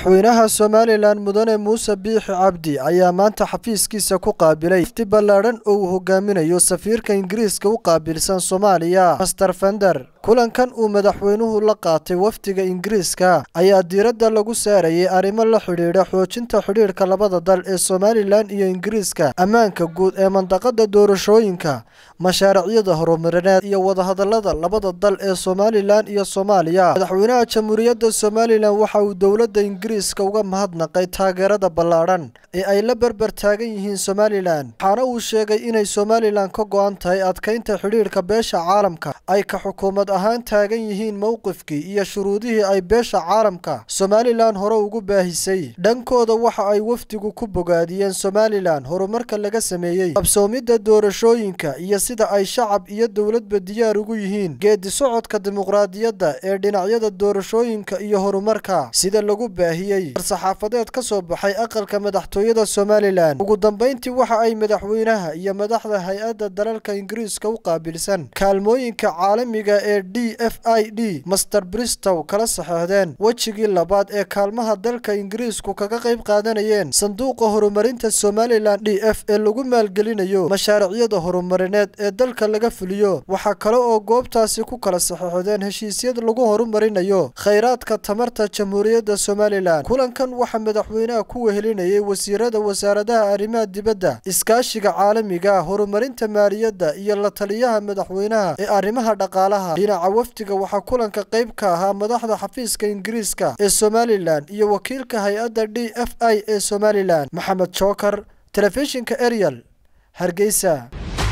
madaxweynaha somalilan mudane muuse biixi cabdi ayaa maanta xafiiskiisa ku qaabilay ifti ballaadhan oo uu hogaaminayo safiirka ingiriiska u qaabilsan soomaaliya master fender kulankan uu madaxweynuhu la qaatay wafdiga ingiriiska ayaa diiradda lagu saarayay arrimo la xidhiidha xoojinta xidhiidhka labada dal ee somalilan iyo ingiriiska ammaanka guud ee mandaqada doorashooyinka mashaaricyada horumarineed iyo wadahadalada labada dal ee somalilan iyo soomaaliya madaxweynaha jamhuuriyadda somalilan waxa uu dowladda ingiriiska uga mahadnaqay taageerada ballaadhan ee ay la berber taagan yihiin somalilan waxaana uu sheegay inay somalilan ka go-an tahay adkaynta xidhiidhka beesha caalamka ay ka xukuumad ahaan taagan yihiin mowqifkii iyo shuruudihii ay beesha caalamka somalilan hore ugu baahisay dhankooda waxa ay wafdigu ku bogaadiyeen somalilan horumarka laga sameeyey qabsoomidda doorashooyinka iyo sida ay shacab iyo dowladba diyaar ugu yihiin geedi socodka dimuqraadiyadda ee dhinacyada doorashooyinka iyo horumarka sida lagu baahiyey war-saxaafadeed ka soo baxay aqalka madaxtooyada somalilan ugu dambayntii waxa ay madaxweynaha iyo madaxda hay-adda dalalka ingiriiska u qaabilsan kaalmooyinka caalamiga ee d f i d master bristow kala saxeexdeen wejigii labaad ee kaalmaha dalka ingiriisku kaga qayb qaadanayeen sanduuqa horumarinta somalilan d f ee lagu maalgelinayo mashaaricyada horumarineed ee dalka laga fuliyo waxaa kale oo goobtaasi ku kala saxeexdeen heshiisyad lagu horumarinayo khayraadka tamarta jamhuuriyadda somalilan kulankan waxaa madaxweynaha ku wehelinayay wasiirada wasaaradaha arrimaha dibadda iskaashiga caalamiga horumarinta maaliyadda iyo la taliyaha madaxweynaha ee arrimaha dhaqaalaha dhinaca wafdiga waxaa kulanka qayb ka ahaa madaxda xafiiska ingiriiska ee somalilan iyo wakiilka hay-adda d f i ee somalilan maxamed jookar telefishinka ariel hargeysa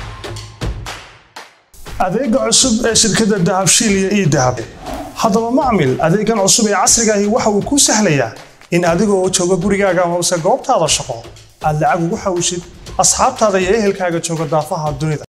adeega cusub ee shirkadda dahabshiil iyo ii dahab haddaba macmil adeegan cusub ee casrigaahi waxa uu kuu sahlayaa in adigoo jooga gurigaaga amase goobtaada shaqo aad lacag ugu xawshid asxaabtaada iyo ehelkaaga jooga daafaha dunida